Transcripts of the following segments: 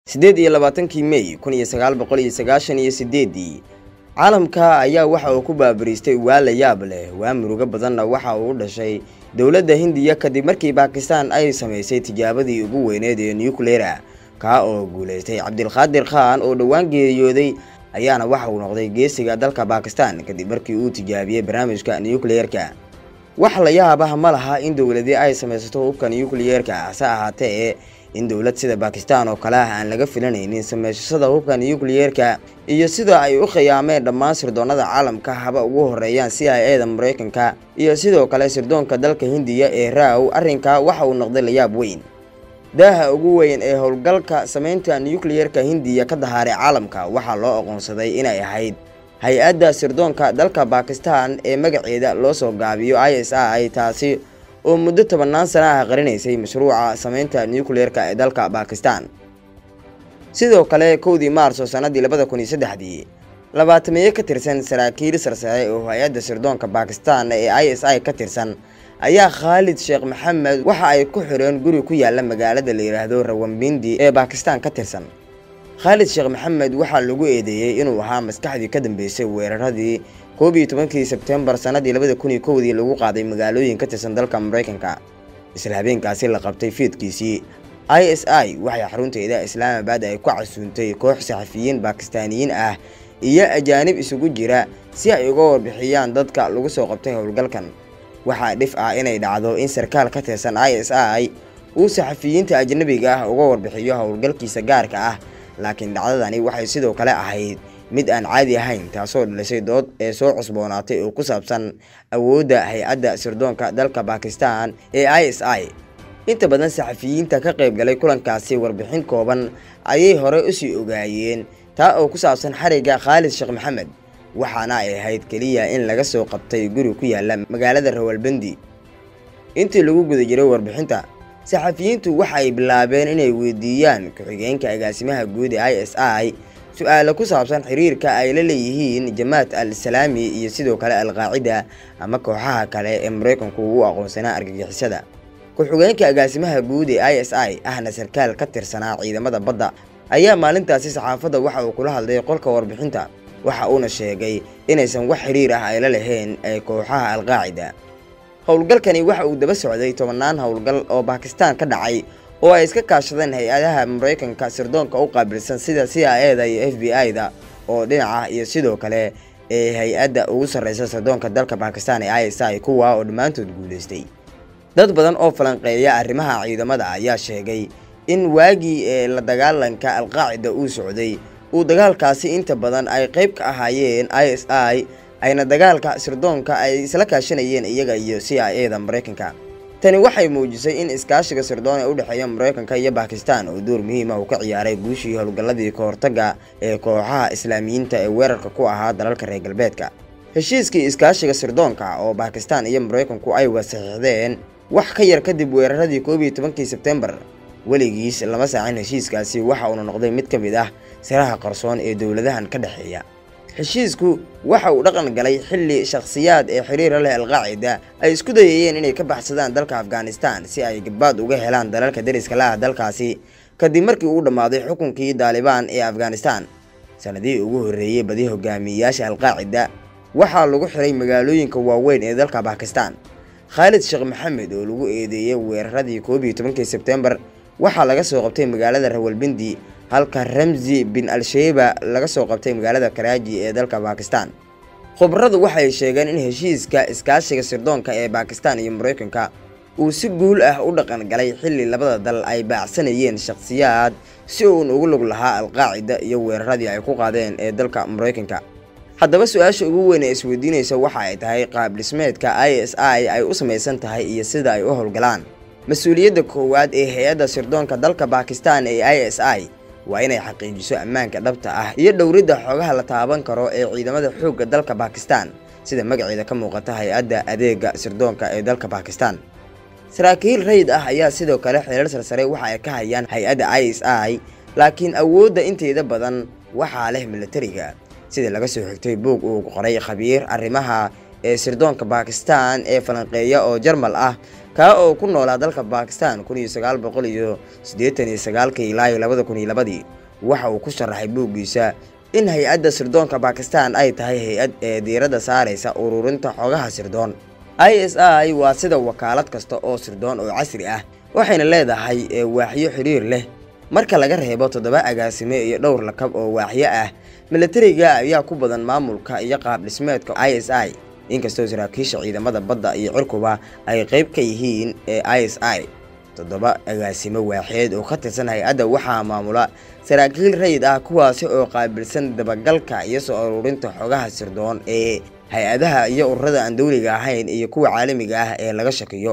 siddeed iyo labaatankii mey kun iyo sagaal boqol iyo sagaashan iyo sideedii caalamka ayaa waxa uu ku baabariistay waa la yaab leh waa murugo badanna waxa uu u dhashay dowladda hindiya kadib markii baakistaan ay samaysay tijaabadii ugu weyneed ee nucleera kaa oo guulaystay cabdilqaadir khan oo dhowaan geeriyooday ayaana waxa uu noqday geesiga dalka baakistan kadib markii uu tijaabiyey barnaamijka nucleerka wax la yaabah ma laha in dowladii ay samaysato hubka nucleerka hase ahaatee in dowlad sida baakistan oo kale ah aan laga filanaynin samaysashada hubka nucleerka iyo sida ay u khiyaameen dhammaan sirdoonada caalamka haba ugu horeeyaan c i a da mareykanka iyo sidoo kale sirdoonka dalka hindiya ee raaw arrinka waxa uu noqday layaab weyn daaha ugu weyn ee howlgalka samaynta nucleerka hindiya ka dahaaray caalamka waxaa loo aqoonsaday inay ahayd hay-adda sirdoonka dalka baakistan ee magaceeda loo soo gaabiyo i s i taasi oo muddo tobannaan sana ah qarinaysay mashruuca samaynta nucleerka ee dalka baakistan sidoo kale kowdii maarso sannadii labada kun iyo saddexdii labaatameeye ka tirsan saraakiil sarsare oo hay-adda sirdoonka baakistan ee i s i ka tirsan ayaa khaalid sheekh maxamed waxa ay ku xireen guri ku yaala magaalada la yidhaahdo rawambindi ee baakistan ka tirsan khaalid sheekh maxamed waxaa lagu eedeeyey inuu ahaa maskaxdii ka dambeysay weeraradii koob iyo tobankii sebtembar sannadii labada kun iyo kowdii lagu qaaday magaalooyin ka tirsan dalka mareykanka isla habeenkaasi la qabtay fiidkiisii i s i waxay xarunteeda islaamabad ay ku casuuntay koox saxafiyiin baakistaaniyiin ah iyo ajaanib isugu jira si ay uga warbixiyaan dadka lagu soo qabtay howlgalkan waxaa dhif ah inay dhacdo in sarkaal ka tirsan i s i uu saxafiyiinta ajnabiga ah uga warbixiyo howlgalkiisa gaarka ah laakiin dhacdadani waxay sidoo kale ahayd mid aan caadi ahayn taasoo dhalisay dood ee soo cusboonaatay oo ku saabsan awoodda hay-adda sirdoonka dalka baakistan ee i s i inta badan saxafiyiinta ka qayb galay kulankaasi warbixin kooban ayay hore usii ogaayeen taa oo ku saabsan xarigga khaalid sheekh maxamed waxaana ay ahayd keliya in laga soo qabtay guri ku yaala magaalada rawalbandi intii lagu guda jiray warbixinta saxafiyiintu waxay bilaabeen inay weydiiyaan ku-xigeenka agaasimaha guud ee i s i su-aale ku saabsan xiriirka ay la leeyihiin jamaat al salaami iyo sidoo kale al-qaacida ama kooxaha kale ee mareykanku ugu aqoonsanaa argagixisada ku-xigeenka agaasimaha guud ee i s i ahna sarkaal ka tirsanaa ciidamada badda ayaa maalintaasi saxaafadda waxa uu kula hadlay qolka warbixinta waxa uuna sheegay inaysan wax xiriir ah ay la lahayn ee kooxaha al-qaacida howlgalkani waxa uu daba socday tobannaan howlgal oo baakistaan ka dhacay oo ay iska kaashadeen hay-adaha mareykanka sirdoonka u qaabilsan sida c i a da iyo f b i da oo dhinaca iyo sidoo kale ee hay-adda ugu sarreysa sirdoonka dalka baakistan ee i s i kuwa oo dhammaantood guulaystay dad badan oo falanqeeya arrimaha ciidamada ayaa sheegay in waagii ee la dagaalanka alqaacida uu socday uu dagaalkaasi inta badan ay qayb ka ahaayeen i s i ayna dagaalka sirdoonka ay isla kaashanayeen iyaga iyo c i a da mareykanka tani waxay muujisay in iskaashiga sirdoon ee u dhexeeya mareykanka iyo baakistan oo door muhiima uu ka ciyaaray guushii howlgalladii kahortaga ee kooxaha islaamiyiinta ee weerarka ku ahaa dalalka reer galbeedka heshiiskii iskaashiga sirdoonka oo baakistan iyo mareykanku ay wasaxiixdeen wax ka yar kadib weeraradii koob iyo tobankii sebtembar weligiis lama saacin heshiiskaasi waxa uuna noqday mid ka mid ah siraha qarsoon ee dowladahan ka dhexeeya heshiisku waxa uu dhaqan galay xilli shakhsiyaad ee xiriira leh alqaacida ay isku dayayeen inay ka baxsadaan dalka afghanistan si ay gabbaad uga helaan dalalka dariska la ah dalkaasi kadib markii uu dhammaaday xukunkii daalibaan ee afghanistan sanadihii ugu horreeyey badi hogaamiyeyaasha alqaacida waxaa lagu xiray magaalooyinka waaweyn ee dalka bakistan khaalid sheekh maxamed oo lagu eedeeyey weeraradii koob iyo tobankii sebtembar waxaa laga soo qabtay magaalada rawalbindi halka ramsi bin al-sheyba laga soo qabtay magaalada karaaji ee dalka baakistan khubaradu waxay sheegeen in heshiiska iskaashiga sirdoonka ee baakistan iyo mareykanka uu si guul ah u dhaqan galay xilli labada dal ay baacsanayeen shakhsiyaad si uun ugu lug lahaa alqaacida iyo weeraradii ay ku qaadeen ee dalka mareykanka haddaba su-aasha ugu weyn ee isweydiinaysa waxa ay tahay qaab dhismeedka i s i ay u samaysan tahay iyo sida ay u howlgalaan mas-uuliyadda koowaad ee hay-adda sirdoonka dalka baakistan ee i s i waa inay xaqiijiso ammaanka dhabta ah iyo dhowridda xoogaha la taaban karo ee ciidamada xoogga dalka baakistan sida magaceeda ka muuqata hay-adda adeega sirdoonka ee dalka baakistan saraakiil rayid ah ayaa sidoo kale xeerar sarsare waxa ay ka hayaan hay-adda i s i laakiin awoodda inteeda badan waxaa leh milatariga sida laga soo xigtay buog uu qoray khabiir arrimaha ee sirdoonka baakistan ee falanqeeya oo jarmal ah kaa oo ku noolaa dalka bakistan kun iyo sagaal boqol iyo siddeetan iyo sagaalkii ilaa iyo labada kun iyo labadii waxa uu ku sharaxay buuggiisa in hay-adda sirdoonka bakistan ay tahay hay-ad ee diiradda saaraysa ururinta xogaha sirdoon i s i waa sida wakaalad kasta oo sirdoon oo casri ah waxayna leedahay waaxyo xidhiir leh marka laga reebo toddoba agaasime iyo dhowr lakab oo waaxyo ah milatariga ayaa ku badan maamulka iyo qaab dhismeedka i s i inkastoo saraakiisha ciidamada badda iyo cirkuba ay qayb ka yihiin ee i s i toddoba agaasimo waaxeed oo ka tirsan hay-adda waxaa maamula saraakiil rayid ah kuwaasi oo qaabilsan dabagalka iyo soo aruurinta xogaha sirdoon ee hay-adaha iyo ururada aan dowliga ahayn iyo kuwa caalamiga ah ee laga shakiyo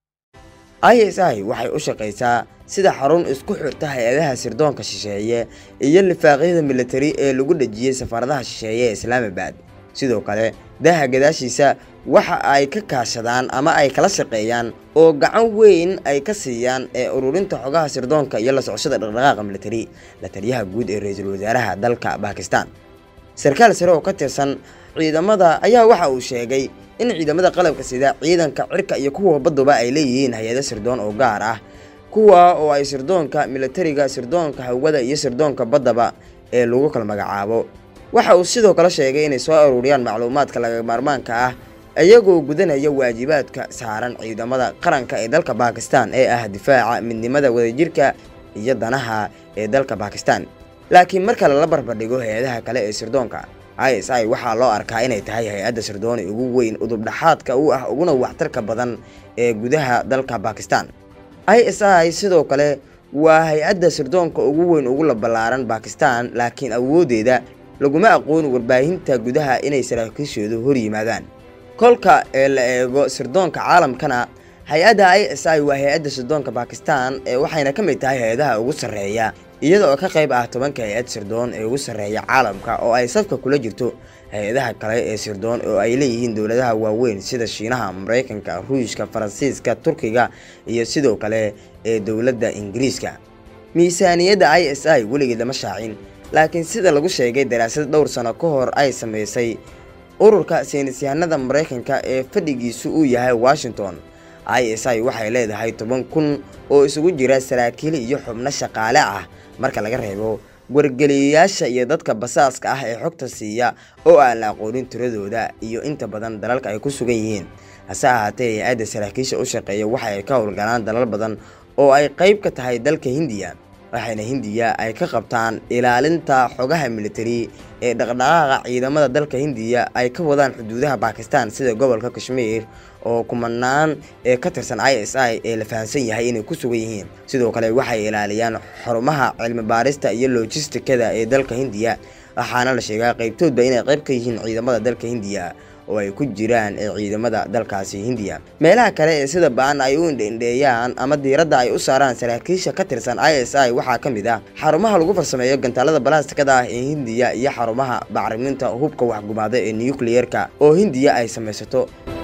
i s i waxay u shaqaysaa sida xarun isku xirta hay-adaha sirdoonka shisheeye iyo lifaaqyada militari ee lagu dhejiyey safaaradaha shisheeye ee islaamabad sidoo kale daaha gadaashiisa waxa ay ka kaashadaan ama ay kala shaqeeyaan oo gacan weyn ay ka siiyaan ee ururinta xogaha sirdoonka iyo la socoshada dhaqdhaqaaqa militari la taliyaha guud ee ra-iisul wasaaraha dalka bakistan sarkaal sare oo ka tirsan ciidamada ayaa waxa uu sheegay in ciidamada qalabka sida ciidanka cirka iyo kuwa badduba ay leeyihiin hay-ado sirdoon oo gaar ah kuwa oo ay sirdoonka militariga sirdoonka hawada iyo sirdoonka baddaba ee lagu kala magacaabo waxa uu sidoo kale sheegay inay soo aruuriyaan macluumaadka laga maarmaanka ah iyagoo gudanaya waajibaadka saaran ciidamada qaranka ee dalka bakistan ee ah difaaca midnimada wadajirka iyo danaha ee dalka bakistan laakiin marka lala barbardhigo hay-adaha kale ee sirdoonka i s i waxaa loo arkaa inay tahay hay-adda sirdooni ugu weyn udubdhaxaadka u ah uguna waxtarka badan ee gudaha dalka bakistan i s i sidoo kale waa hay-adda sirdoonka ugu weyn ugu la ballaaran bakistan laakiin awoodeeda laguma aqoon warbaahinta gudaha inay saraakiishoodu hor yimaadaan kolka ee la eego sirdoonka caalamkana hay-adda i s i waa hay-adda sirdoonka bakistan ee waxayna ka mid tahay hay-adaha ugu sarreeya iyada oo ka qayb ah tobanka hay-ad sirdoon ee ugu sarreeya caalamka oo ay safka kula jirto hay-adaha kale ee sirdoon oo ay leeyihiin dowladaha waaweyn sida shiinaha maraykanka ruushka faransiiska turkiga iyo sidoo kale ee dowladda ingiriiska miisaaniyadda i s i weligeed lama shaacin laakiin sida lagu sheegay daraasad dhowr sano ka hor ay samaysay ururka saynisyahanada maraykanka ee fadhigiisu uu yahay washington i s i waxay leedahay toban kun oo isugu jira saraakiil iyo xubno shaqaale ah marka laga reebo wargeliyayaasha iyo dadka basaaska ah ee xogta siiya oo aan la aqoonin tiradooda iyo inta badan dalalka ay ku sugan yihiin hase ahaatee hay-adda saraakiisha u shaqeeya waxa ay ka howlgalaan dalal badan oo ay qayb ka tahay dalka hindiya waxayna hindiya ay ka qabtaan ilaalinta xogaha militari ee dhaqdhaqaaqa ciidamada dalka hindiya ay ka wadaan xuduudaha bakistan sida gobolka kashmiir oo kumanaan ee ka tirsan i s i ee la fahamsan yahay inay ku sugan yihiin sidoo kale waxay ilaaliyaan xarumaha cilmi baarista iyo lojistikada ee dalka hindiya waxaana la sheegaa qaybtoodba inay qayb ka yihiin ciidamada dalka hindiya oo ay ku jiraan ee ciidamada dalkaasi hindiya meelaha kale ee sida baan ay u indheindheeyaan ama diiradda ay u saaraan saraakiisha ka tirsan i s i waxaa ka mid ah xarumaha lagu farsameeyo gantaalada balastikada ah ee hindiya iyo xarumaha bacriminta hubka waxgumaada ee nukliyeerka oo hindiya ay samaysato